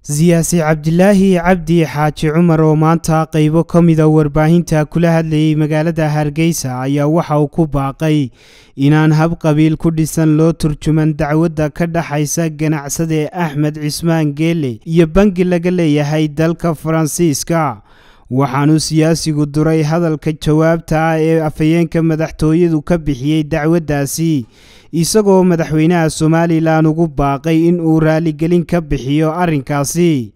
siyaasi cabdilaahi cabdi xaaji cumar oo maanta qaybo ka mida warbaahinta kula hadlayay magaalada hargeysa ayaa waxa uu ku baaqay inaan hab qabiil ku dhisan loo turjuman dacwadda ka dhaxaysa ganacsade axmed cismaan geele iyo bangi laga leeyahay dalka faransiiska waxaanuu siyaasigu duray hadalka jawaabta ah ee afhayeenka madaxtooyadu ka bixiyey dacwaddaasi isagoo madaxweynaha somalilan ugu baaqay in uu raaligelin ka bixiyo arrinkaasi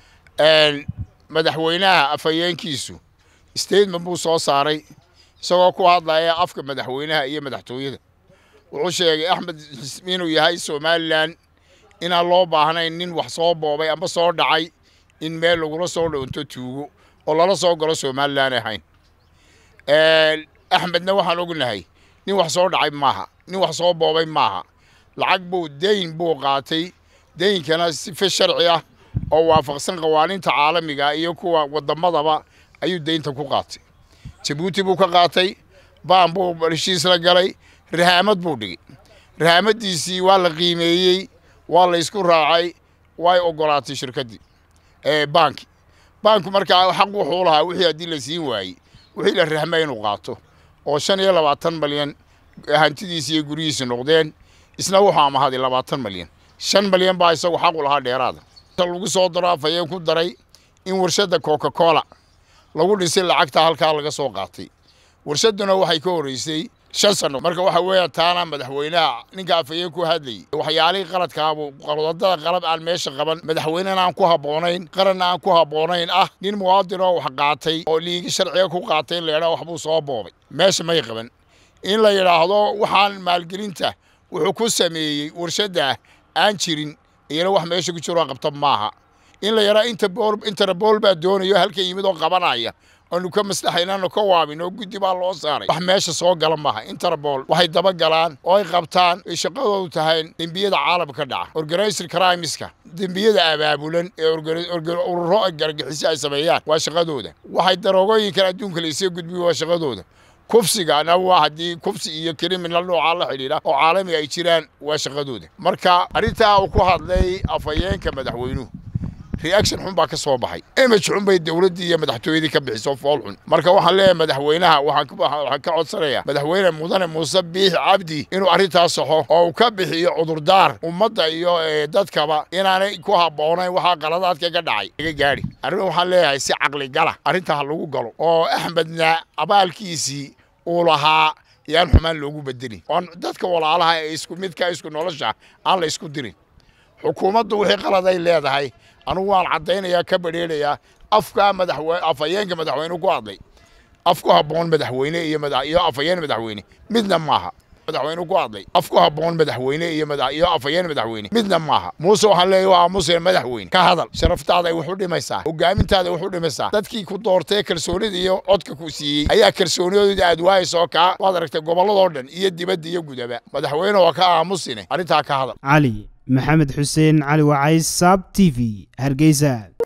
madaxweynaha afhayeenkiisu statement buu soo saaray isagoo ku hadlaya afka madaxweynaha iyo madaxtooyada wuxuu sheegay axmed inuu yahay somalilan inaan loo baahnayn nin wax soo boobay amba soo dhacay in meel lagula soo dhoonto tuugo oo lala soo galo somalilan ahayn axmedna waxaan ognahay nin wax soo dhacay maaha nin wax soo boobay maaha lacag buu dayn buu qaatay daynkana sife sharci ah oo waafaqsan qawaaniinta caalamiga iyo kuwa waddamadaba ayuu daynta ku qaatay jabuuti buu ka qaatay baan buu heshiis la galay rahaamad buu dhigay rahaamadiisii waa la qiimeeyey waa la ysku raacay way ogolaatay shirkaddii banki banku markaa xaq wuxuu lahaa wixii haddii la siin waayey wixii la rahmay inuu qaato oo shan iyo labaatan malyan hantidiisi iyo guryihiisi noqdeen isna wuxuu amahaday labaatan malyan shan malyan baa isagu xaqu lahaa dheeraada lagu soo daro afhayeen ku daray in warshadda coca cola lagu dhisay lacagta halkaa laga soo qaatay warshadduna waxay ka horreysay shan sano marka waxa weeya taana madaxweynaha ninka afhayeen ku hadlayay waxyaalihii qaladkaabu wadada qalab aan meesha qaban madaxweynena aan ku habboonayn qaranna aan ku habboonayn ah nin muwaadin oo wax qaatay oo liigi sharciga ku qaatay in la yidhaha waxbuu soo boobay meesha may qaban in la yidhaahdo waxaan maalgelinta wuxuu ku sameeyey warshadda aan jirin iyana wax meesha ku jiroo qabta maaha in la yidhaha interbool baa doonayo halkan yimid oo qabanaya aanu ka maslaxaynano ka waabin oo guddi baa loo saaray wax meesha soo gala maaha interbool waxay daba galaan oo ay qabtaan ay shaqadoodu tahay dembiyada caalamka ka dhaca organizer crimeska dembiyada abaabulan ee ururo gargixisyo ay sameeyaan waa shaqadooda waxay daroogooyinkan adduunka laysii gudbiyo waa shaqadooda kufsigana waa haddii kufsi iyo criminal noocaa la xidhiidha oo caalamiga ay jiraan waa shaqadooda marka arrintaa uu ku hadlay afhayeenka madaxweynuhu reaction xun baa ka soo baxay image xun bay dowladdii iyo madaxtooyadii ka bixiso fool xun marka waxaan leeyahay madaxweynaha waxaan ka codsanayaa madaxweyne mudane muuse biix cabdi inuu arrintaas saxo oo uu ka bixiyo cudurdaar ummadda iyo dadkaba inaanay ku habboonayn waxaa qaladaadka ka dhacay laga gaadhi arrin waxaan leeyahay si caqli gala arrinta ha lagu galo oo axmedna abaalkiisii uu lahaa yaan xumaan loogu bedelin oon dadka walaalaha ee isku midka isku nolosha aan la isku dirin xukuumaddu wixii qaladay leedahay anugu waan caddaynayaa ka badheelayaa afkaa madaxweyne afhayeenka madaxweyne ku hadlay af ku habboon madaxweyne iyo iyo afhayeen madaxweyne midna maaha madaxweyne ku hadlay af ku habboon madaxweyne iyo iyo afhayeen madaxweyne midna maaha muuse waxaan leeyahay waa aamuseen madaxweyne ka hadal sharaftaada ay wax u dhimaysaa hogaamintaada wax u dhimaysaa dadkii ku doortee kalsoonida iyo codka ku siiyey ayaa kalsooniyadooda aad waayasoo kaa waad aragtay gobolladoo dhan iyo dibadda iyo gudaba madaxweyne waa ka aamusine arrintaa ka hadal cali maxamed xuseen cali wacays saab t v hargeysa